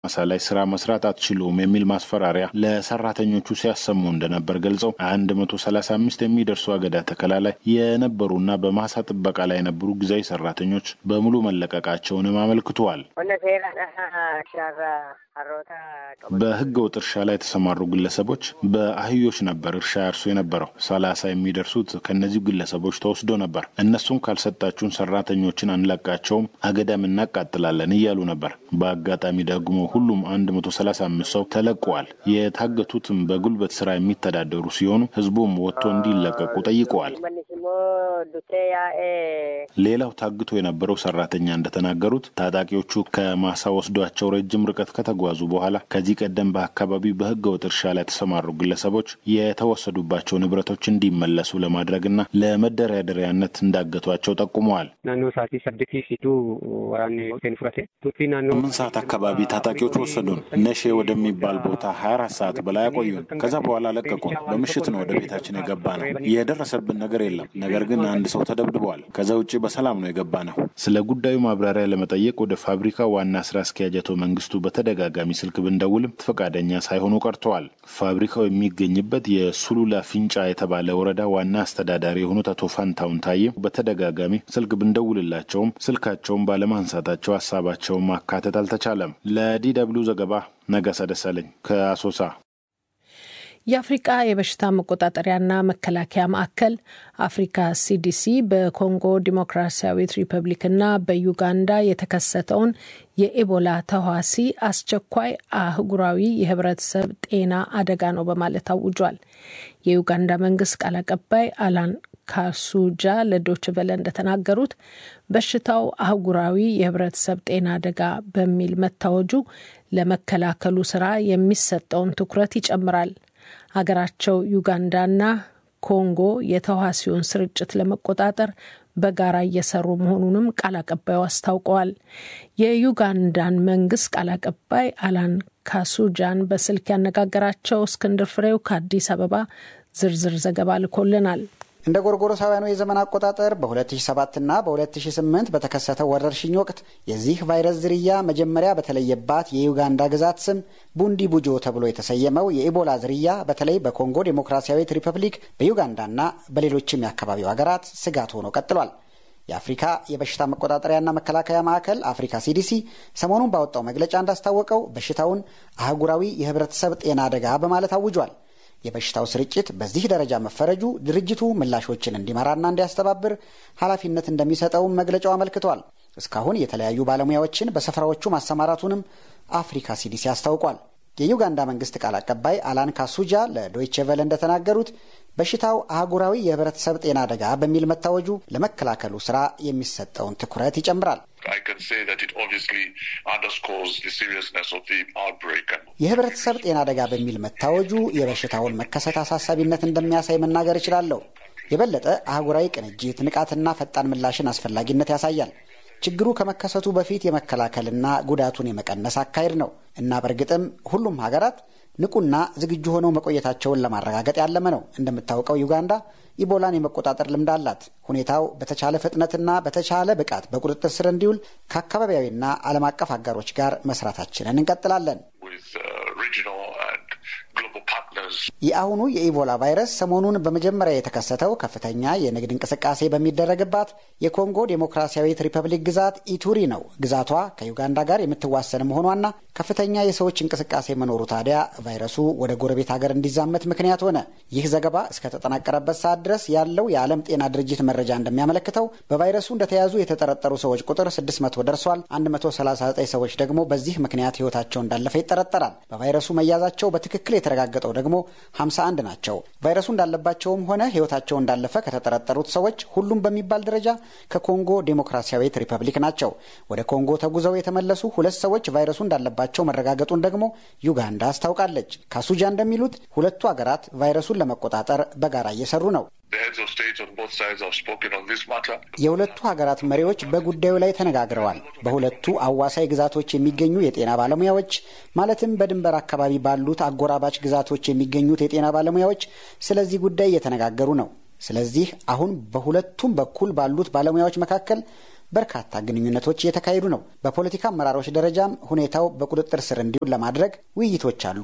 ማሳ ላይ ስራ መስራት አትችሉም የሚል ማስፈራሪያ ለሰራተኞቹ ሲያሰሙ እንደነበር ገልጸው አንድ መቶ ሰላሳ አምስት የሚደርሱ አገዳ ተከላ ላይ የነበሩና በማሳ ጥበቃ ላይ የነበሩ ጊዜያዊ ሰራተኞች በሙሉ መለቀቃቸውንም አመልክተዋል። በህገ ወጥ እርሻ ላይ የተሰማሩ ግለሰቦች በአህዮች ነበር እርሻ ያርሱ የነበረው። ሰላሳ የሚደርሱት ከእነዚሁ ግለሰቦች ተወስዶ ነበር። እነሱም ካልሰጣችሁን ሰራተኞችን አንለቃቸውም፣ አገዳም እናቃጥላለን እያሉ ነበር። በአጋጣሚ ደግሞ ሁሉም አንድ መቶ ሰላሳ አምስት ሰው ተለቀዋል። የታገቱትም በጉልበት ስራ የሚተዳደሩ ሲሆኑ ህዝቡም ወጥቶ እንዲለቀቁ ጠይቀዋል። ሌላው ታግቶ የነበረው ሰራተኛ እንደተናገሩት ታጣቂዎቹ ከማሳ ወስዷቸው ረጅም ርቀት ከተጓዙ በኋላ ከዚህ ቀደም በአካባቢው በህገ ወጥ እርሻ ላይ የተሰማሩ ግለሰቦች የተወሰዱባቸው ንብረቶች እንዲመለሱ ለማድረግና ለመደራደሪያነት እንዳገቷቸው ጠቁመዋል። ስምንት ሰዓት አካባቢ ታጣቂዎች ወሰዱን። ነሼ ወደሚባል ቦታ ሀያ አራት ሰዓት በላይ አቆዩን። ከዛ በኋላ ለቀቁን። በምሽት ነው ወደ ቤታችን የገባ ነው። የደረሰብን ነገር የለም። ነገር ግን አንድ ሰው ተደብድበዋል። ከዛ ውጭ በሰላም ነው የገባ ነው። ስለ ጉዳዩ ማብራሪያ ለመጠየቅ ወደ ፋብሪካ ዋና ስራ አስኪያጅ አቶ መንግስቱ በተደጋጋሚ ስልክ ብንደውልም ፈቃደኛ ሳይሆኑ ቀርተዋል። ፋብሪካው የሚገኝበት የሱሉላ ፊንጫ የተባለ ወረዳ ዋና አስተዳዳሪ የሆኑት አቶ ፋንታውን ታዬ በተደጋጋሚ ስልክ ብንደውልላቸውም ስልካቸውን ባለማንሳታቸው ሀሳባቸውን ማካተት አልተቻለም። ለዲ ደብልዩ ዘገባ ነጋሳ ደሳለኝ ከአሶሳ። የአፍሪቃ የበሽታ መቆጣጠሪያና መከላከያ ማዕከል አፍሪካ ሲዲሲ በኮንጎ ዲሞክራሲያዊት ሪፐብሊክና በዩጋንዳ የተከሰተውን የኢቦላ ተዋሲ አስቸኳይ አህጉራዊ የህብረተሰብ ጤና አደጋ ነው በማለት አውጇል። የዩጋንዳ መንግስት ቃል አቀባይ አላን ካሱጃ ለዶች ቨለ እንደተናገሩት በሽታው አህጉራዊ የህብረተሰብ ጤና አደጋ በሚል መታወጁ ለመከላከሉ ስራ የሚሰጠውን ትኩረት ይጨምራል። ሀገራቸው ዩጋንዳና ኮንጎ የተዋሲውን ስርጭት ለመቆጣጠር በጋራ እየሰሩ መሆኑንም ቃል አቀባዩ አስታውቀዋል። የዩጋንዳን መንግስት ቃል አቀባይ አላን ካሱጃን በስልክ ያነጋገራቸው እስክንድር ፍሬው ከአዲስ አበባ ዝርዝር ዘገባ ልኮልናል። እንደ ጎርጎሮሳውያኑ የዘመን አቆጣጠር በ2007 እና በ2008 በተከሰተው ወረርሽኝ ወቅት የዚህ ቫይረስ ዝርያ መጀመሪያ በተለየባት የዩጋንዳ ግዛት ስም ቡንዲ ቡጆ ተብሎ የተሰየመው የኢቦላ ዝርያ በተለይ በኮንጎ ዴሞክራሲያዊት ሪፐብሊክ፣ በዩጋንዳና በሌሎችም የአካባቢው ሀገራት ስጋት ሆኖ ቀጥሏል። የአፍሪካ የበሽታ መቆጣጠሪያና መከላከያ ማዕከል አፍሪካ ሲዲሲ ሰሞኑን ባወጣው መግለጫ እንዳስታወቀው በሽታውን አህጉራዊ የህብረተሰብ ጤና አደጋ በማለት አውጇል። የበሽታው ስርጭት በዚህ ደረጃ መፈረጁ ድርጅቱ ምላሾችን እንዲመራና እንዲያስተባብር ኃላፊነት እንደሚሰጠውም መግለጫው አመልክቷል። እስካሁን የተለያዩ ባለሙያዎችን በስፍራዎቹ ማሰማራቱንም አፍሪካ ሲዲሲ አስታውቋል። የዩጋንዳ መንግስት ቃል አቀባይ አላን ካሱጃ ለዶይቼ ቨለ እንደተናገሩት በሽታው አህጉራዊ የህብረተሰብ ጤና አደጋ በሚል መታወጁ ለመከላከሉ ስራ የሚሰጠውን ትኩረት ይጨምራል። የህብረተሰብ ጤና አደጋ በሚል መታወጁ የበሽታውን መከሰት አሳሳቢነት እንደሚያሳይ መናገር እችላለሁ። የበለጠ አህጉራዊ ቅንጅት፣ ንቃትና ፈጣን ምላሽን አስፈላጊነት ያሳያል። ችግሩ ከመከሰቱ በፊት የመከላከልና ጉዳቱን የመቀነስ አካሄድ ነው እና በእርግጥም ሁሉም ሀገራት ንቁና ዝግጁ ሆነው መቆየታቸውን ለማረጋገጥ ያለመ ነው። እንደምታውቀው ዩጋንዳ ኢቦላን የመቆጣጠር ልምድ አላት። ሁኔታው በተቻለ ፍጥነትና በተቻለ ብቃት በቁጥጥር ስር እንዲውል ከአካባቢያዊና ዓለም አቀፍ አጋሮች ጋር መስራታችንን እንቀጥላለን። የአሁኑ የኢቦላ ቫይረስ ሰሞኑን በመጀመሪያ የተከሰተው ከፍተኛ የንግድ እንቅስቃሴ በሚደረግባት የኮንጎ ዴሞክራሲያዊት ሪፐብሊክ ግዛት ኢቱሪ ነው። ግዛቷ ከዩጋንዳ ጋር የምትዋሰን መሆኗና ከፍተኛ የሰዎች እንቅስቃሴ መኖሩ ታዲያ ቫይረሱ ወደ ጎረቤት ሀገር እንዲዛመት ምክንያት ሆነ። ይህ ዘገባ እስከተጠናቀረበት ሰዓት ድረስ ያለው የዓለም ጤና ድርጅት መረጃ እንደሚያመለክተው በቫይረሱ እንደተያዙ የተጠረጠሩ ሰዎች ቁጥር 600 ደርሷል። 139 ሰዎች ደግሞ በዚህ ምክንያት ሕይወታቸው እንዳለፈ ይጠረጠራል። በቫይረሱ መያዛቸው በትክክል የተረጋገጠው ደግሞ 51 ናቸው። ቫይረሱ እንዳለባቸውም ሆነ ሕይወታቸው እንዳለፈ ከተጠረጠሩት ሰዎች ሁሉም በሚባል ደረጃ ከኮንጎ ዴሞክራሲያዊት ሪፐብሊክ ናቸው። ወደ ኮንጎ ተጉዘው የተመለሱ ሁለት ሰዎች ቫይረሱ እንዳለባቸው መረጋገጡን ደግሞ ዩጋንዳ አስታውቃለች። ካሱጃ እንደሚሉት ሁለቱ ሀገራት ቫይረሱን ለመቆጣጠር በጋራ እየሰሩ ነው። የሁለቱ ሀገራት መሪዎች በጉዳዩ ላይ ተነጋግረዋል። በሁለቱ አዋሳኝ ግዛቶች የሚገኙ የጤና ባለሙያዎች ማለትም በድንበር አካባቢ ባሉት አጎራባች ግዛቶች የሚገኙት የጤና ባለሙያዎች ስለዚህ ጉዳይ እየተነጋገሩ ነው። ስለዚህ አሁን በሁለቱም በኩል ባሉት ባለሙያዎች መካከል በርካታ ግንኙነቶች እየተካሄዱ ነው። በፖለቲካ አመራሮች ደረጃም ሁኔታው በቁጥጥር ስር እንዲውል ለማድረግ ውይይቶች አሉ።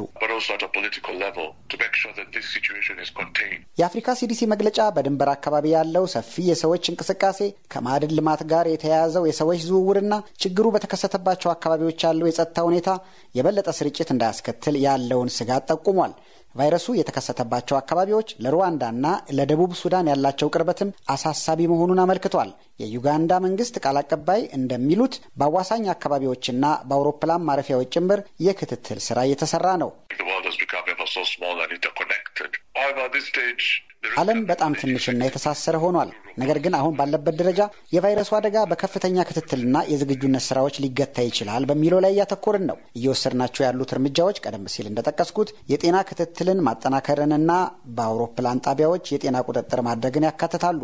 የአፍሪካ ሲዲሲ መግለጫ በድንበር አካባቢ ያለው ሰፊ የሰዎች እንቅስቃሴ ከማዕድን ልማት ጋር የተያያዘው የሰዎች ዝውውርና ችግሩ በተከሰተባቸው አካባቢዎች ያለው የጸጥታ ሁኔታ የበለጠ ስርጭት እንዳያስከትል ያለውን ስጋት ጠቁሟል። ቫይረሱ የተከሰተባቸው አካባቢዎች ለሩዋንዳና ለደቡብ ሱዳን ያላቸው ቅርበትም አሳሳቢ መሆኑን አመልክቷል። የዩጋንዳ መንግስት ቃል አቀባይ እንደሚሉት በአዋሳኝ አካባቢዎችና በአውሮፕላን ማረፊያዎች ጭምር የክትትል ስራ እየተሰራ ነው። ዓለም በጣም ትንሽና የተሳሰረ ሆኗል። ነገር ግን አሁን ባለበት ደረጃ የቫይረሱ አደጋ በከፍተኛ ክትትልና የዝግጁነት ስራዎች ሊገታ ይችላል በሚለው ላይ እያተኮርን ነው። እየወሰድናቸው ያሉት እርምጃዎች ቀደም ሲል እንደጠቀስኩት የጤና ክትትልን ማጠናከርንና በአውሮፕላን ጣቢያዎች የጤና ቁጥጥር ማድረግን ያካትታሉ።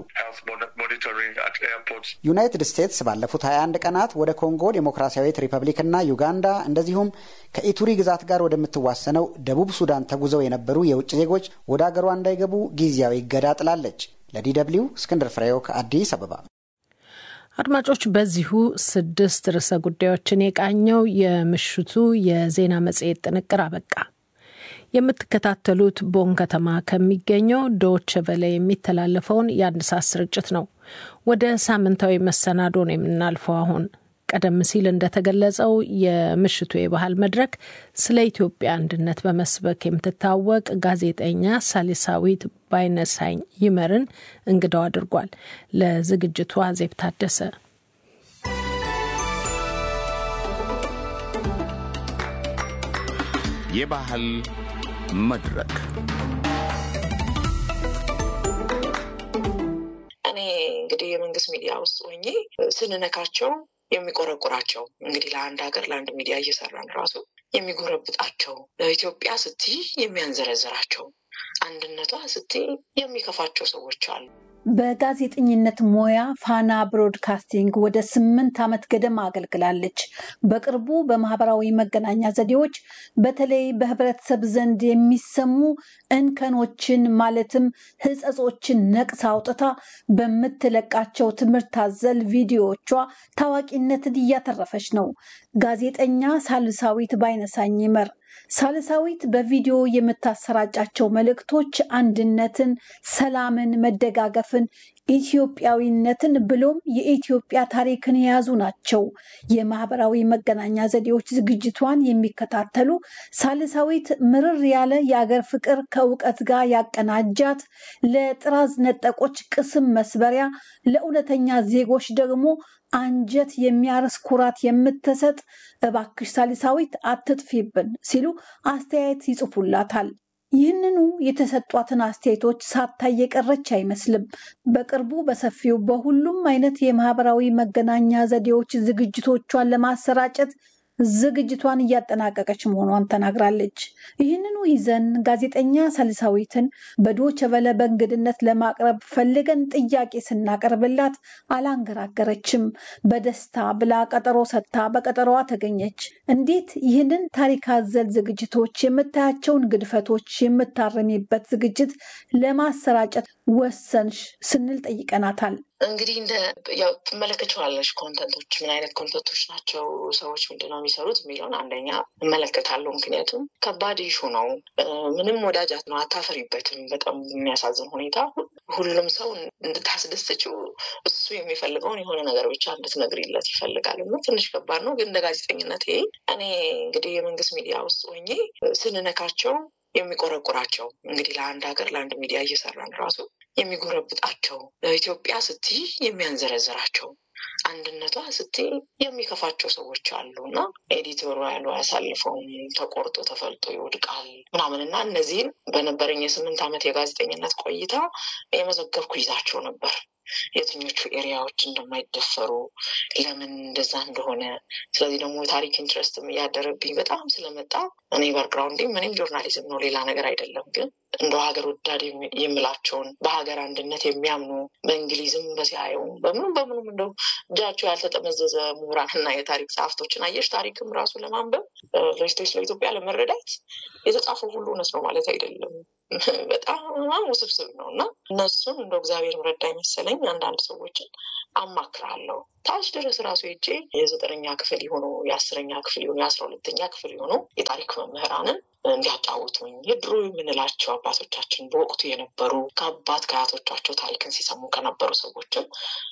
ዩናይትድ ስቴትስ ባለፉት 21 ቀናት ወደ ኮንጎ ዴሞክራሲያዊት ሪፐብሊክና ዩጋንዳ እንደዚሁም ከኢቱሪ ግዛት ጋር ወደምትዋሰነው ደቡብ ሱዳን ተጉዘው የነበሩ የውጭ ዜጎች ወደ አገሯ እንዳይገቡ ጊዜያዊ እገዳ ጥላለች። ለዲ ደብልዩ እስክንድር ፍሬው ከአዲስ አበባ። አድማጮች፣ በዚሁ ስድስት ርዕሰ ጉዳዮችን የቃኘው የምሽቱ የዜና መጽሔት ጥንቅር አበቃ። የምትከታተሉት ቦን ከተማ ከሚገኘው ዶች ቨለ የሚተላለፈውን የአንድ ሰዓት ስርጭት ነው። ወደ ሳምንታዊ መሰናዶ ነው የምናልፈው። አሁን ቀደም ሲል እንደተገለጸው የምሽቱ የባህል መድረክ ስለ ኢትዮጵያ አንድነት በመስበክ የምትታወቅ ጋዜጠኛ ሳሊሳዊት ባይነሳኝ ይመርን እንግዳው አድርጓል። ለዝግጅቱ አዜብ ታደሰ የባህል መድረክ እኔ እንግዲህ የመንግስት ሚዲያ ውስጥ ሆኜ ስንነካቸው የሚቆረቁራቸው እንግዲህ ለአንድ ሀገር ለአንድ ሚዲያ እየሰራን ራሱ የሚጎረብጣቸው ኢትዮጵያ ስትይ የሚያንዘረዝራቸው አንድነቷ ስትይ የሚከፋቸው ሰዎች አሉ። በጋዜጠኝነት ሙያ ፋና ብሮድካስቲንግ ወደ ስምንት ዓመት ገደማ አገልግላለች። በቅርቡ በማህበራዊ መገናኛ ዘዴዎች በተለይ በህብረተሰብ ዘንድ የሚሰሙ እንከኖችን ማለትም ሕጸጾችን ነቅሳ አውጥታ በምትለቃቸው ትምህርት አዘል ቪዲዮዎቿ ታዋቂነትን እያተረፈች ነው። ጋዜጠኛ ሳልሳዊት ባይነሳኝ ይመር ሳልሳዊት በቪዲዮ የምታሰራጫቸው መልእክቶች አንድነትን፣ ሰላምን፣ መደጋገፍን፣ ኢትዮጵያዊነትን ብሎም የኢትዮጵያ ታሪክን የያዙ ናቸው። የማህበራዊ መገናኛ ዘዴዎች ዝግጅቷን የሚከታተሉ ሳልሳዊት ምርር ያለ የአገር ፍቅር ከእውቀት ጋር ያቀናጃት፣ ለጥራዝ ነጠቆች ቅስም መስበሪያ፣ ለእውነተኛ ዜጎች ደግሞ አንጀት የሚያርስ ኩራት የምትሰጥ እባክሽ ሳሊሳዊት አትጥፊብን ሲሉ አስተያየት ይጽፉላታል። ይህንኑ የተሰጧትን አስተያየቶች ሳታይ የቀረች አይመስልም። በቅርቡ በሰፊው በሁሉም አይነት የማህበራዊ መገናኛ ዘዴዎች ዝግጅቶቿን ለማሰራጨት ዝግጅቷን እያጠናቀቀች መሆኗን ተናግራለች። ይህንኑ ይዘን ጋዜጠኛ ሳልሳዊትን በዶቸ ቨለ በእንግድነት ለማቅረብ ፈልገን ጥያቄ ስናቀርብላት አላንገራገረችም። በደስታ ብላ ቀጠሮ ሰጥታ በቀጠሮዋ ተገኘች። እንዴት ይህንን ታሪክ አዘል ዝግጅቶች የምታያቸውን ግድፈቶች የምታረሚበት ዝግጅት ለማሰራጨት ወሰንሽ ስንል ጠይቀናታል። እንግዲህ እንደ ያው ትመለከቸዋለሽ ኮንተንቶች ምን አይነት ኮንተንቶች ናቸው፣ ሰዎች ምንድነው የሚሰሩት የሚለውን አንደኛ እመለከታለሁ። ምክንያቱም ከባድ ኢሹ ነው። ምንም ወዳጃት ነው፣ አታፈሪበትም። በጣም የሚያሳዝን ሁኔታ ሁሉም ሰው እንድታስደስችው እሱ የሚፈልገውን የሆነ ነገር ብቻ እንድትነግሪለት ይፈልጋል እና ትንሽ ከባድ ነው። ግን እንደ ጋዜጠኝነት ይሄ እኔ እንግዲህ የመንግስት ሚዲያ ውስጥ ሆኜ ስንነካቸው የሚቆረቁራቸው እንግዲህ ለአንድ ሀገር ለአንድ ሚዲያ እየሰራን ራሱ የሚጎረብጣቸው ኢትዮጵያ ስትይ የሚያንዘረዝራቸው አንድነቷ ስትይ የሚከፋቸው ሰዎች አሉ እና ኤዲቶሩ ያሉ አያሳልፈውም ተቆርጦ ተፈልጦ ይወድቃል ምናምን እና እነዚህን በነበረኝ የስምንት ዓመት የጋዜጠኝነት ቆይታ የመዘገብኩ ይዛቸው ነበር። የትኞቹ ኤሪያዎች እንደማይደፈሩ ለምን እንደዛ እንደሆነ። ስለዚህ ደግሞ ታሪክ ኢንትረስትም እያደረብኝ በጣም ስለመጣ እኔ ባክግራውንዴ ምንም ጆርናሊዝም ነው ሌላ ነገር አይደለም። ግን እንደ ሀገር ወዳድ የምላቸውን በሀገር አንድነት የሚያምኑ በእንግሊዝም በሲያየውም በምኑም በምኑም እንደው እጃቸው ያልተጠመዘዘ ምሁራንና የታሪክ ጸሐፍቶችን አየሽ ታሪክም ራሱ ለማንበብ ለስቶች ለኢትዮጵያ ለመረዳት የተጻፈው ሁሉ እውነት ነው ማለት አይደለም። በጣም ውስብስብ ነው እና እነሱን እንደ እግዚአብሔር ረዳ መሰለኝ አንዳንድ ሰዎችን አማክራለሁ። ታች ድረስ ራሱ ሄጄ የዘጠነኛ ክፍል የሆኑ የአስረኛ ክፍል የሆኑ የአስራ ሁለተኛ ክፍል የሆኑ የታሪክ መምህራንን እንዲያጫውቱኝ የድሮ የምንላቸው አባቶቻችን በወቅቱ የነበሩ ከአባት ከአያቶቻቸው ታሪክን ሲሰሙ ከነበሩ ሰዎችም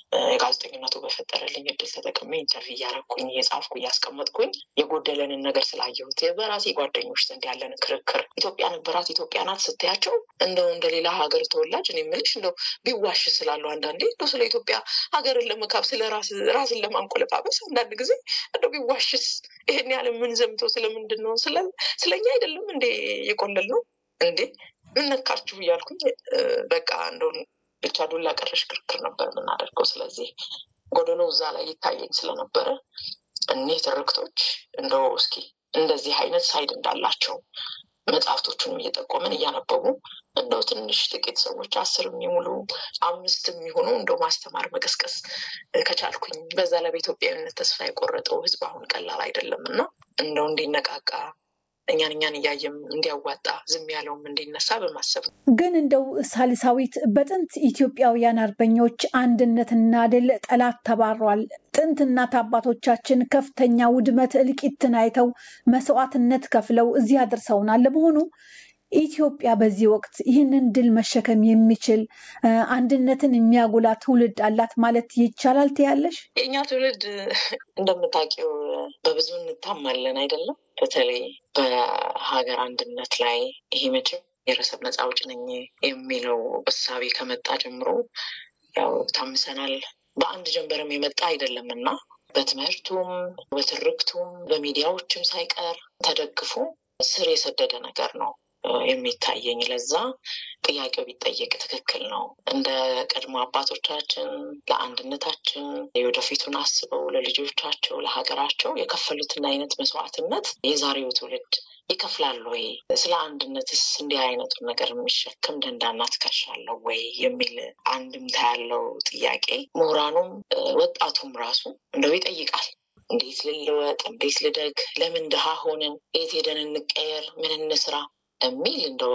የጋዜጠኝነቱ በፈጠረልኝ እድል ተጠቅሜ ኢንተርቪው እያረኩኝ እየጻፍኩ እያስቀመጥኩኝ የጎደለንን ነገር ስላየሁት በራሴ ጓደኞች ዘንድ ያለን ክርክር ኢትዮጵያ ነበራት ኢትዮጵያ ናት ስትያቸው እንደው እንደ ሌላ ሀገር ተወላጅ እኔ የምልሽ እንደው ቢዋሽ ስላሉ አንዳንዴ እንደው ስለ ኢትዮጵያ ሀገርን ለመካብ ስለ ራስን ለማንቆለጳበስ አንዳንድ ጊዜ እንደው ቢዋሽስ ይሄን ያህል የምንዘምተው ስለምንድን ነው ስለኛ አይደለም እንዴ የቆለል ነው እንዴ ምን ነካችሁ እያልኩኝ በቃ እንደው ብቻ ዱላ ቀረሽ ክርክር ነበር የምናደርገው። ስለዚህ ጎደሎ እዛ ላይ ይታየኝ ስለነበረ እኒህ ትርክቶች እንደው እስኪ እንደዚህ አይነት ሳይድ እንዳላቸው መጽሐፍቶቹንም እየጠቆምን እያነበቡ እንደው ትንሽ ጥቂት ሰዎች አስር የሚሙሉ አምስት የሚሆኑ እንደው ማስተማር መቀስቀስ ከቻልኩኝ በዛ ላይ በኢትዮጵያዊነት ተስፋ የቆረጠው ሕዝብ አሁን ቀላል አይደለም እና እንደው እንዲነቃቃ እኛን እኛን እያየም እንዲያዋጣ ዝም ያለውም እንዲነሳ በማሰብ ነው። ግን እንደው ሳሊሳዊት በጥንት ኢትዮጵያውያን አርበኞች አንድነትና ድል ጠላት ተባሯል። ጥንት እናት አባቶቻችን ከፍተኛ ውድመት እልቂትን አይተው መስዋዕትነት ከፍለው እዚህ አድርሰውናል። ለመሆኑ ኢትዮጵያ በዚህ ወቅት ይህንን ድል መሸከም የሚችል አንድነትን የሚያጎላ ትውልድ አላት ማለት ይቻላል ትያለሽ? የእኛ ትውልድ እንደምታውቂው በብዙ እንታማለን አይደለም። በተለይ በሀገር አንድነት ላይ ይሄ መቼም ብሔረሰብ ነፃ አውጪ ነኝ የሚለው እሳቤ ከመጣ ጀምሮ ያው ታምሰናል። በአንድ ጀንበርም የመጣ አይደለም እና በትምህርቱም በትርክቱም በሚዲያዎችም ሳይቀር ተደግፎ ስር የሰደደ ነገር ነው የሚታየኝ። ለዛ ጥያቄው ቢጠየቅ ትክክል ነው። እንደ ቀድሞ አባቶቻችን ለአንድነታችን የወደፊቱን አስበው ለልጆቻቸው ለሀገራቸው የከፈሉትን አይነት መስዋዕትነት የዛሬው ትውልድ ይከፍላል ወይ? ስለ አንድነትስ እንዲህ አይነቱን ነገር የሚሸክም ደንዳና ትከሻ አለው ወይ የሚል አንድምታ ያለው ጥያቄ ምሁራኑም ወጣቱም ራሱ እንደው ይጠይቃል። እንዴት ልለወጥ? እንዴት ልደግ? ለምን ድሃ ሆንን? የት ሄደን እንቀየር? ምን እንስራ? የሚል እንደው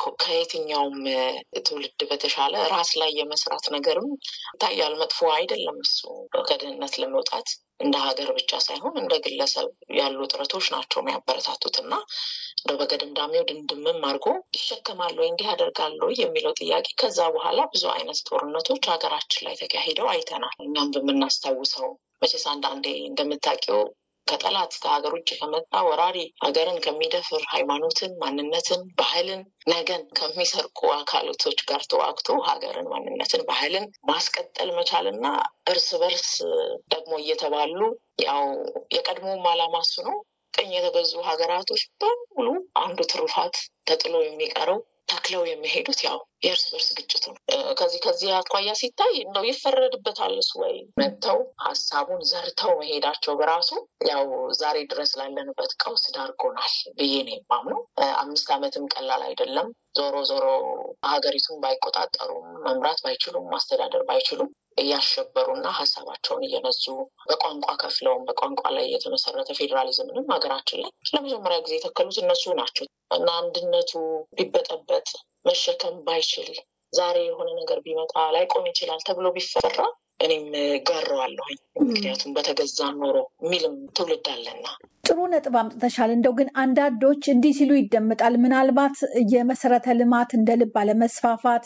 ከየትኛውም ትውልድ በተሻለ ራስ ላይ የመስራት ነገርም ይታያል። መጥፎ አይደለም እሱ ከድህነት ለመውጣት እንደ ሀገር ብቻ ሳይሆን እንደ ግለሰብ ያሉ ጥረቶች ናቸው የሚያበረታቱት እና እንደው በገደምዳሜው ድንድምም አድርጎ ይሸከማል ወይ እንዲህ ያደርጋል ወይ የሚለው ጥያቄ ከዛ በኋላ ብዙ አይነት ጦርነቶች ሀገራችን ላይ ተካሂደው አይተናል። እኛም በምናስታውሰው መቼስ አንዳንዴ እንደምታውቂው ከጠላት ከሀገር ውጭ ከመጣ ወራሪ ሀገርን ከሚደፍር ሃይማኖትን፣ ማንነትን፣ ባህልን ነገን ከሚሰርቁ አካላቶች ጋር ተዋግቶ ሀገርን፣ ማንነትን፣ ባህልን ማስቀጠል መቻልና እርስ በርስ ደግሞ እየተባሉ ያው የቀድሞውም ዓላማ እሱ ነው። ቅኝ የተገዙ ሀገራቶች በሙሉ አንዱ ትሩፋት ተጥሎ የሚቀረው ተክለው የሚሄዱት ያው የእርስ በርስ ግጭቱ ነው። ከዚህ ከዚህ አኳያ ሲታይ እንደው ይፈረድበታል እሱ ወይ መጥተው ሀሳቡን ዘርተው መሄዳቸው በራሱ ያው ዛሬ ድረስ ላለንበት ቀውስ ዳርጎናል ብዬ ነው የማምነው። አምስት ዓመትም ቀላል አይደለም። ዞሮ ዞሮ ሀገሪቱን ባይቆጣጠሩም መምራት ባይችሉም ማስተዳደር ባይችሉም እያሸበሩና ሀሳባቸውን እየነዙ በቋንቋ ከፍለውም በቋንቋ ላይ የተመሰረተ ፌዴራሊዝምንም ሀገራችን ላይ ለመጀመሪያ ጊዜ የተከሉት እነሱ ናቸው እና አንድነቱ ቢበጠበጥ መሸከም ባይችል ዛሬ የሆነ ነገር ቢመጣ ላይቆም ይችላል ተብሎ ቢፈራ እኔም ጋረዋለሁኝ። ምክንያቱም በተገዛ ኖሮ የሚልም ትውልድ አለና። ጥሩ ነጥብ አምጥተሻል። እንደው ግን አንዳንዶች እንዲህ ሲሉ ይደመጣል። ምናልባት የመሰረተ ልማት እንደ ልብ አለመስፋፋት፣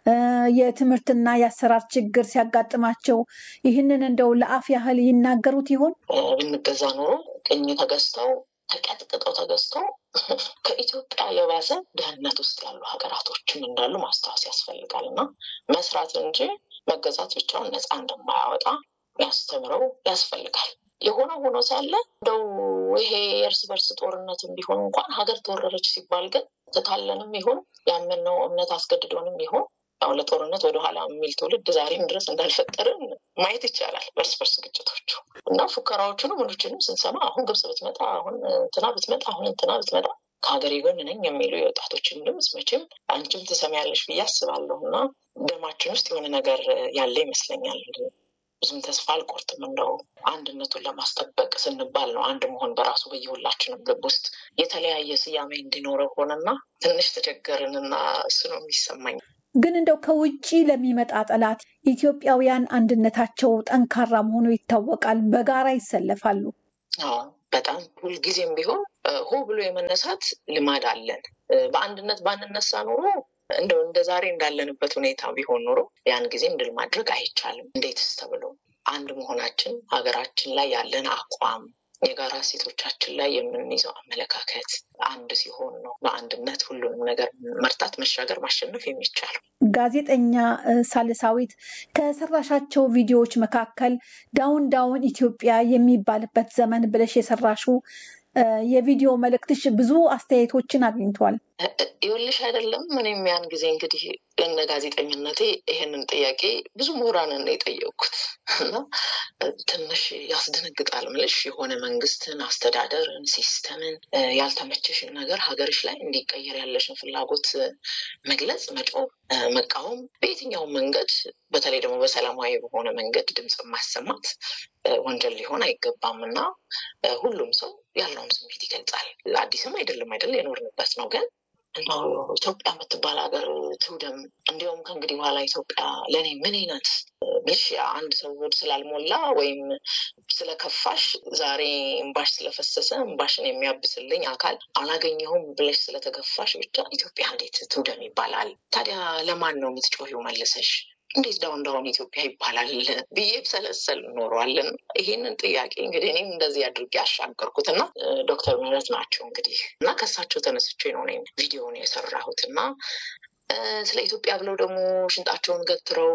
የትምህርትና የአሰራር ችግር ሲያጋጥማቸው ይህንን እንደው ለአፍ ያህል ይናገሩት ይሆን? ብንገዛ ኖሮ ቅኝ ተገዝተው ተቀጥቅጠው ተገዝተው ከኢትዮጵያ የባሰ ድህነት ውስጥ ያሉ ሀገራቶችም እንዳሉ ማስታወስ ያስፈልጋል እና መስራት እንጂ መገዛት ብቻውን ነፃ እንደማያወጣ ያስተምረው ያስፈልጋል። የሆነ ሆኖ ሳለ እንደው ይሄ የእርስ በርስ ጦርነትም ቢሆን እንኳን ሀገር ተወረረች ሲባል ግን ትታለንም ይሁን ያመንነው እምነት አስገድዶንም ይሁን ያው ለጦርነት ወደኋላ የሚል ትውልድ ዛሬም ድረስ እንዳልፈጠርን ማየት ይቻላል። በርስ በርስ ግጭቶቹ እና ፉከራዎቹንም ምኖችንም ስንሰማ አሁን ግብጽ ብትመጣ፣ አሁን እንትና ብትመጣ፣ አሁን እንትና ብትመጣ ከሀገሬ ጎን ነኝ የሚሉ የወጣቶችን ድምፅ መቼም አንቺም ትሰሚያለሽ ብዬ አስባለሁ እና ደማችን ውስጥ የሆነ ነገር ያለ ይመስለኛል። ብዙም ተስፋ አልቆርጥም። እንደው አንድነቱን ለማስጠበቅ ስንባል ነው አንድ መሆን በራሱ በየሁላችንም ልብ ውስጥ የተለያየ ስያሜ እንዲኖረው ሆነና ትንሽ ተቸገርንና እሱ ነው የሚሰማኝ። ግን እንደው ከውጭ ለሚመጣ ጠላት ኢትዮጵያውያን አንድነታቸው ጠንካራ መሆኑ ይታወቃል። በጋራ ይሰለፋሉ። አዎ በጣም ሁልጊዜም ቢሆን ሆ ብሎ የመነሳት ልማድ አለን። በአንድነት ባንነሳ ኖሮ እንደው እንደ ዛሬ እንዳለንበት ሁኔታ ቢሆን ኖሮ ያን ጊዜም ድል ማድረግ አይቻልም። እንዴትስ ተብሎ አንድ መሆናችን ሀገራችን ላይ ያለን አቋም የጋራ እሴቶቻችን ላይ የምንይዘው አመለካከት አንድ ሲሆን ነው በአንድነት ሁሉንም ነገር መርታት፣ መሻገር፣ ማሸነፍ የሚቻለው። ጋዜጠኛ ሳልሳዊት ከሰራሻቸው ቪዲዮዎች መካከል ዳውን ዳውን ኢትዮጵያ የሚባልበት ዘመን ብለሽ የሰራሹ የቪዲዮ መልእክትሽ ብዙ አስተያየቶችን አግኝቷል። ይኸውልሽ አይደለም እኔም ያን ጊዜ እንግዲህ ለነ ጋዜጠኝነቴ ይሄንን ጥያቄ ብዙ ምሁራንን የጠየቅኩት እና ትንሽ ያስደነግጣል። ምልሽ የሆነ መንግስትን፣ አስተዳደርን፣ ሲስተምን ያልተመቸሽን ነገር ሀገርሽ ላይ እንዲቀየር ያለሽን ፍላጎት መግለጽ፣ መጮህ፣ መቃወም በየትኛውም መንገድ በተለይ ደግሞ በሰላማዊ በሆነ መንገድ ድምፅ ማሰማት ወንጀል ሊሆን አይገባም እና ሁሉም ሰው ያለውን ስሜት ይገልጻል። አዲስም አይደለም አይደል የኖርንበት ነው ግን እንደው ኢትዮጵያ የምትባል ሀገር ትውደም። እንዲሁም ከእንግዲህ በኋላ ኢትዮጵያ ለእኔ ምን አይነት ብሽ አንድ ሰው ሆድ ስላልሞላ ወይም ስለከፋሽ ዛሬ እምባሽ ስለፈሰሰ እምባሽን የሚያብስልኝ አካል አላገኘሁም ብለሽ ስለተገፋሽ ብቻ ኢትዮጵያ እንዴት ትውደም ይባላል? ታዲያ ለማን ነው የምትጮሂው መልሰሽ? እንዴት ዳውን ዳውን ኢትዮጵያ ይባላል ብዬ ሰለሰል ኖሯለን። ይሄንን ጥያቄ እንግዲህ እኔም እንደዚህ አድርጌ አሻገርኩት እና ዶክተር ምህረት ናቸው እንግዲህ እና ከሳቸው ተነስቼ ነው እኔም ቪዲዮውን የሰራሁት እና ስለ ኢትዮጵያ ብለው ደግሞ ሽንጣቸውን ገትረው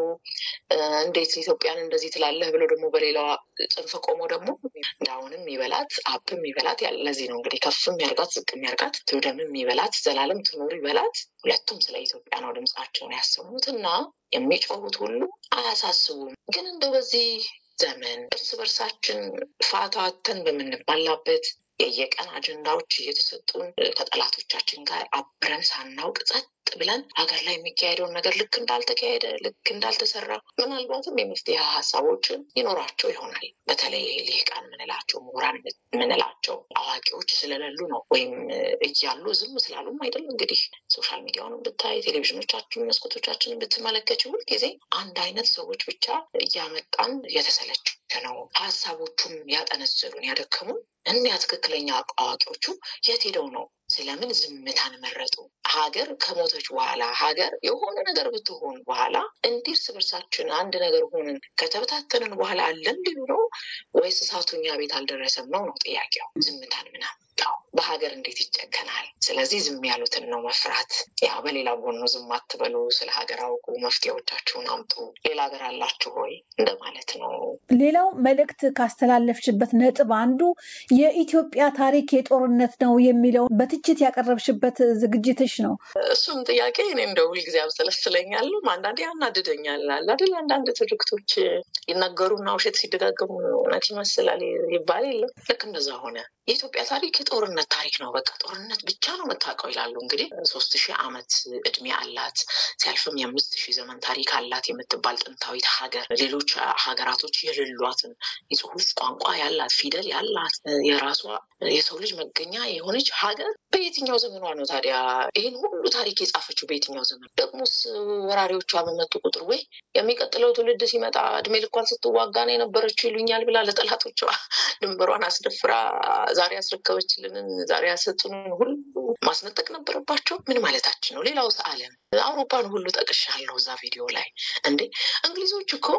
እንዴት ኢትዮጵያን እንደዚህ ትላለህ ብለው ደግሞ በሌላዋ ጽንፍ ቆሞ ደግሞ ዳውንም ይበላት አፕም ይበላት ለዚህ ነው እንግዲህ ከፍም ያርጋት ዝቅም ያርጋት ትውደምም ይበላት ዘላለም ትኑር ይበላት ሁለቱም ስለ ኢትዮጵያ ነው ድምፃቸውን ያሰሙት እና የሚጮሁት ሁሉ አያሳስቡም። ግን እንደው በዚህ ዘመን እርስ በርሳችን ፋታ አተን በምንባላበት የየቀን አጀንዳዎች እየተሰጡን ከጠላቶቻችን ጋር አብረን ሳናውቅ ጸጥ ብለን ሀገር ላይ የሚካሄደውን ነገር ልክ እንዳልተካሄደ ልክ እንዳልተሰራ ምናልባትም የመፍትሄ ሀሳቦችን ይኖራቸው ይሆናል። በተለይ ልሂቃን ምንላቸው ምሁራን ምንላቸው አዋቂዎች ስለሌሉ ነው ወይም እያሉ ዝም ስላሉም አይደለም። እንግዲህ ሶሻል ሚዲያውን ብታይ ቴሌቪዥኖቻችን መስኮቶቻችንን ብትመለከች ሁልጊዜ አንድ አይነት ሰዎች ብቻ እያመጣን እየተሰለች ነው። ሀሳቦቹም ያጠነዘሉን ያደከሙን እኒያ ትክክለኛ አዋቂዎቹ የት ሄደው ነው? ስለምን ዝምታን መረጡ? ሀገር ከሞተች በኋላ ሀገር የሆነ ነገር ብትሆን በኋላ እንዲህ እርስ በርሳችን አንድ ነገር ሆንን ከተበታተንን በኋላ አለን ሊሉ ነው ወይስ እሳቱ እኛ ቤት አልደረሰም ነው ነው ጥያቄው። ዝምታን ምን አመጣው? በሀገር እንዴት ይጨከናል? ስለዚህ ዝም ያሉትን ነው መፍራት። ያው በሌላ ጎኑ ዝም አትበሉ፣ ስለ ሀገር አውቁ፣ መፍትሄዎቻችሁን አምጡ፣ ሌላ ሀገር አላችሁ ሆይ እንደማለት ነው። ሌላው መልእክት ካስተላለፍሽበት ነጥብ አንዱ የኢትዮጵያ ታሪክ የጦርነት ነው የሚለው በትችት ያቀረብሽበት ዝግጅትሽ ነው። እሱም ጥያቄ እኔ እንደ ሁልጊዜ አብሰለስለኛል፣ አንዳንዴ ያናድደኛል። አይደል አንዳንድ ትርክቶች ይናገሩና ውሸት ሲደጋገሙ እውነት ይመስላል ይባል የለም። ልክ እንደዛ ሆነ። የኢትዮጵያ ታሪክ የጦርነት ታሪክ ነው። በቃ ጦርነት ብቻ ነው የምታውቀው ይላሉ። እንግዲህ ሶስት ሺህ ዓመት እድሜ አላት ሲያልፍም የአምስት ሺህ ዘመን ታሪክ አላት የምትባል ጥንታዊት ሀገር ሌሎች ሀገራቶች የሌሏትን የጽሁፍ ቋንቋ ያላት ፊደል ያላት የራሷ የሰው ልጅ መገኛ የሆነች ሀገር በየትኛው ዘመኗ ነው ታዲያ ይህን ሁሉ ታሪክ የጻፈችው? በየትኛው ዘመን ደግሞስ ወራሪዎቿ በመጡ ቁጥር ወይ የሚቀጥለው ትውልድ ሲመጣ እድሜ ልኳን ስትዋጋ ነው የነበረችው ይሉኛል ብላ ለጠላቶቿ ድንበሯን አስደፍራ ዛሬ ያስረከበችልንን ዛሬ ያሰጡንን ሁሉ ማስነጠቅ ነበረባቸው። ምን ማለታችን ነው? ሌላውስ ዓለም አውሮፓን ሁሉ ጠቅሻለሁ እዛ ቪዲዮ ላይ እንዴ እንግሊዞች እኮ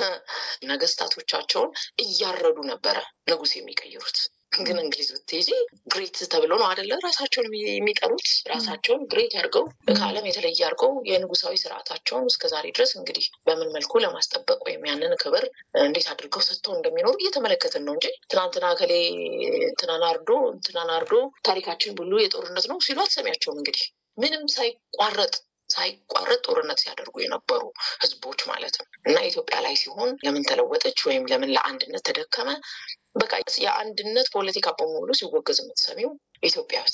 ነገስታቶቻቸውን እያረዱ ነበረ ንጉስ የሚቀይሩት። ግን እንግሊዝ ብትይዚ ግሬት ተብሎ ነው አደለ ራሳቸውን የሚጠሩት። ራሳቸውን ግሬት አድርገው ከዓለም የተለየ አድርገው የንጉሳዊ ስርዓታቸውን እስከዛሬ ድረስ እንግዲህ በምን መልኩ ለማስጠበቅ ወይም ያንን ክብር እንዴት አድርገው ሰጥተው እንደሚኖሩ እየተመለከትን ነው እንጂ ትናንትና ከሌ እንትናን አርዶ እንትናን አርዶ ታሪካችን ሁሉ የጦርነት ነው ሲሉ አትሰሚያቸውም። እንግዲህ ምንም ሳይቋረጥ ሳይቋረጥ ጦርነት ሲያደርጉ የነበሩ ህዝቦች ማለት ነው። እና ኢትዮጵያ ላይ ሲሆን ለምን ተለወጠች ወይም ለምን ለአንድነት ተደከመ? በቃ የአንድነት ፖለቲካ በሙሉ ሲወገዝ የምትሰሚው ኢትዮጵያ ውስጥ ነው።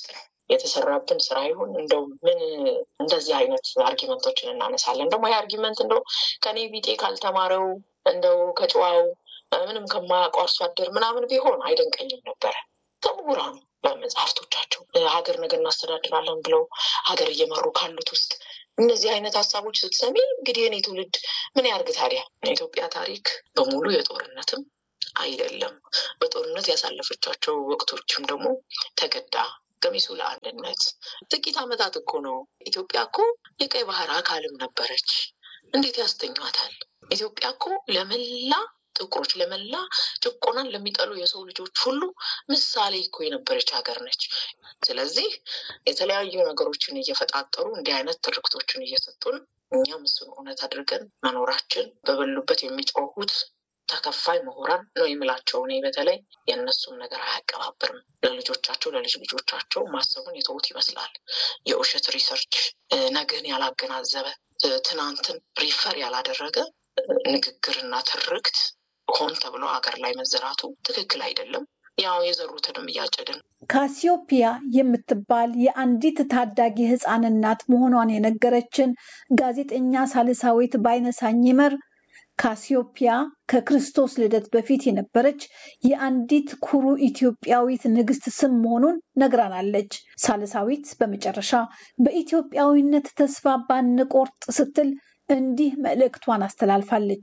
የተሰራብን ስራ ይሁን እንደው ምን እንደዚህ አይነት አርጊመንቶችን እናነሳለን። ደግሞ ይህ አርጊመንት እንደው ከኔ ቢጤ ካልተማረው እንደው ከጨዋው ምንም ከማያውቀው አርሶ አደር ምናምን ቢሆን አይደንቀኝም ነበረ። ከምሁራኑ በመጽሐፍቶቻቸው ሀገር ነገር እናስተዳድራለን ብለው ሀገር እየመሩ ካሉት ውስጥ እነዚህ አይነት ሀሳቦች ስትሰሚ እንግዲህ የኔ ትውልድ ምን ያርግ ታዲያ? የኢትዮጵያ ታሪክ በሙሉ የጦርነትም አይደለም። በጦርነት ያሳለፈቻቸው ወቅቶችም ደግሞ ተገዳ ገሚሱ ለአንድነት ጥቂት ዓመታት እኮ ነው። ኢትዮጵያ እኮ የቀይ ባህር አካልም ነበረች። እንዴት ያስተኟታል? ኢትዮጵያ እኮ ለመላ ጥቁሮች ለመላ ጭቆናን ለሚጠሉ የሰው ልጆች ሁሉ ምሳሌ እኮ የነበረች ሀገር ነች። ስለዚህ የተለያዩ ነገሮችን እየፈጣጠሩ እንዲህ አይነት ትርክቶችን እየሰጡን እኛም እሱን እውነት አድርገን መኖራችን በበሉበት የሚጮሁት ተከፋይ ምሁራን ነው የምላቸው። እኔ በተለይ የእነሱም ነገር አያቀባብርም። ለልጆቻቸው ለልጅ ልጆቻቸው ማሰቡን የተዉት ይመስላል። የውሸት ሪሰርች ነገን ያላገናዘበ ትናንትን ሪፈር ያላደረገ ንግግርና ትርክት ሆን ተብሎ ሀገር ላይ መዘራቱ ትክክል አይደለም። ያው የዘሩትንም እያጨድን ካሲዮፒያ የምትባል የአንዲት ታዳጊ ሕፃን እናት መሆኗን የነገረችን ጋዜጠኛ ሳልሳዊት ባይነሳኝ ይመር ካሲዮፒያ ከክርስቶስ ልደት በፊት የነበረች የአንዲት ኩሩ ኢትዮጵያዊት ንግስት ስም መሆኑን ነግራናለች። ሳልሳዊት በመጨረሻ በኢትዮጵያዊነት ተስፋ ባንቆርጥ ስትል እንዲህ መልእክቷን አስተላልፋለች።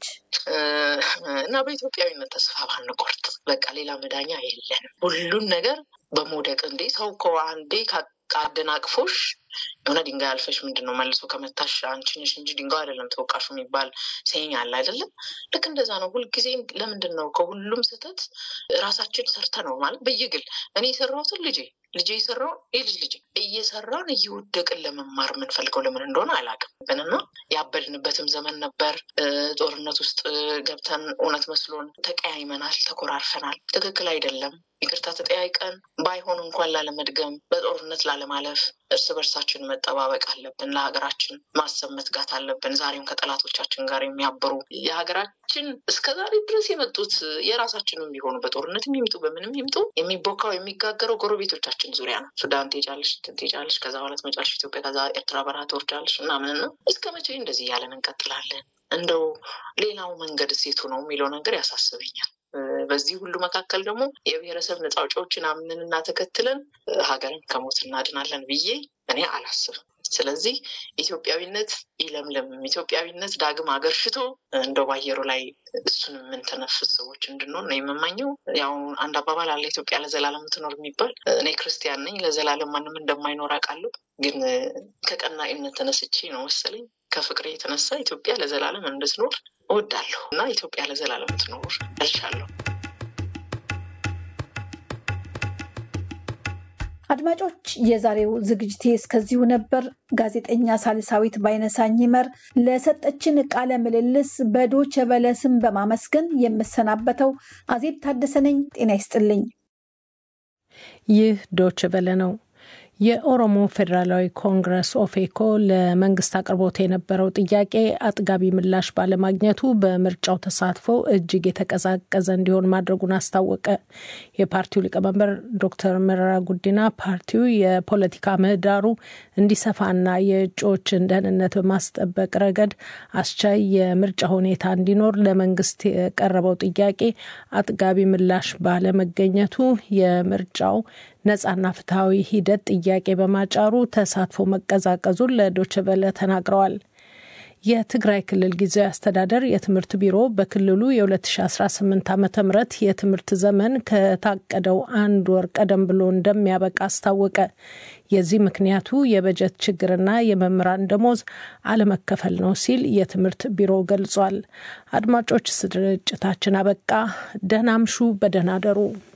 እና በኢትዮጵያዊነት ተስፋ ባንቆርጥ፣ በቃ ሌላ መዳኛ የለንም። ሁሉን ነገር በመውደቅ እንዴ ሰው እኮ አንዴ አደናቅፎሽ የሆነ ድንጋይ አልፈሽ ምንድን ነው መልሶ ከመታሽ አንቺ ነሽ እንጂ ድንጋይ አይደለም ተወቃሹ የሚባል ሴኝ አለ አይደለም። ልክ እንደዛ ነው። ሁልጊዜም ለምንድን ነው ከሁሉም ስህተት ራሳችን ሰርተ ነው ማለት በየግል እኔ የሰራሁትን ልጄ ልጄ የሰራውን የልጅ ልጄ እየሰራን እየወደቅን ለመማር የምንፈልገው ለምን እንደሆነ አላውቅም። ብንና ያበድንበትም ዘመን ነበር። ጦርነት ውስጥ ገብተን እውነት መስሎን ተቀያይመናል፣ ተኮራርፈናል። ትክክል አይደለም። ይቅርታ ተጠያይቀን ባይሆን እንኳን ላለመድገም በጦርነት ላለማለፍ እርስ በርሳችን መጠባበቅ አለብን። ለሀገራችን ማሰብ መትጋት አለብን። ዛሬም ከጠላቶቻችን ጋር የሚያበሩ የሀገራችን እስከዛሬ ድረስ የመጡት የራሳችንም ቢሆኑ በጦርነትም ይምጡ በምንም ይምጡ የሚቦካው የሚጋገረው ጎረቤቶቻችን ዙሪያ ነው። ሱዳን ትሄጃለሽ፣ እንትን ትሄጃለሽ፣ ከዛ በኋላ ትመጫለሽ ኢትዮጵያ፣ ከዛ ኤርትራ በረሃ ትወርጃለሽ ምናምን ነው። እስከ መቼ እንደዚህ እያለን እንቀጥላለን? እንደው ሌላው መንገድ ሴቱ ነው የሚለው ነገር ያሳስበኛል። በዚህ ሁሉ መካከል ደግሞ የብሔረሰብ ነፃ አውጪዎችን አምነንና ተከትለን ሀገርን ከሞት እናድናለን ብዬ እኔ አላስብም። ስለዚህ ኢትዮጵያዊነት ይለምልም፣ ኢትዮጵያዊነት ዳግም አገርሽቶ እንደው ባየሩ ላይ እሱን የምንተነፍስ ሰዎች እንድንሆን ነው የምመኘው። ያው አንድ አባባል አለ ኢትዮጵያ ለዘላለም ትኖር የሚባል። እኔ ክርስቲያን ነኝ፣ ለዘላለም ማንም እንደማይኖር አውቃለሁ። ግን ከቀናኢነት ተነስቼ ነው መሰለኝ ከፍቅሬ የተነሳ ኢትዮጵያ ለዘላለም እንድትኖር እወዳለሁ እና ኢትዮጵያ ለዘላለም ትኖር እልሻለሁ። አድማጮች፣ የዛሬው ዝግጅቴ እስከዚሁ ነበር። ጋዜጠኛ ሳልሳዊት ባይነሳኝ ይመር ለሰጠችን ቃለ ምልልስ በዶቸ በለ ስም በማመስገን የምሰናበተው አዜብ ታደሰ ነኝ። ጤና ይስጥልኝ። ይህ ዶቸ በለ ነው። የኦሮሞ ፌዴራላዊ ኮንግረስ ኦፌኮ ለመንግስት አቅርቦት የነበረው ጥያቄ አጥጋቢ ምላሽ ባለማግኘቱ በምርጫው ተሳትፎ እጅግ የተቀዛቀዘ እንዲሆን ማድረጉን አስታወቀ። የፓርቲው ሊቀመንበር ዶክተር መረራ ጉዲና ፓርቲው የፖለቲካ ምህዳሩ እንዲሰፋና የእጩዎችን ደህንነት በማስጠበቅ ረገድ አስቻይ የምርጫ ሁኔታ እንዲኖር ለመንግስት የቀረበው ጥያቄ አጥጋቢ ምላሽ ባለመገኘቱ የምርጫው ነጻና ፍትሐዊ ሂደት ጥያቄ በማጫሩ ተሳትፎ መቀዛቀዙን ለዶችቨለ ተናግረዋል። የትግራይ ክልል ጊዜያዊ አስተዳደር የትምህርት ቢሮ በክልሉ የ2018 ዓ ም የትምህርት ዘመን ከታቀደው አንድ ወር ቀደም ብሎ እንደሚያበቃ አስታወቀ። የዚህ ምክንያቱ የበጀት ችግርና የመምህራን ደሞዝ አለመከፈል ነው ሲል የትምህርት ቢሮ ገልጿል። አድማጮች፣ ስርጭታችን አበቃ። ደህና አምሹ፣ በደህና አደሩ።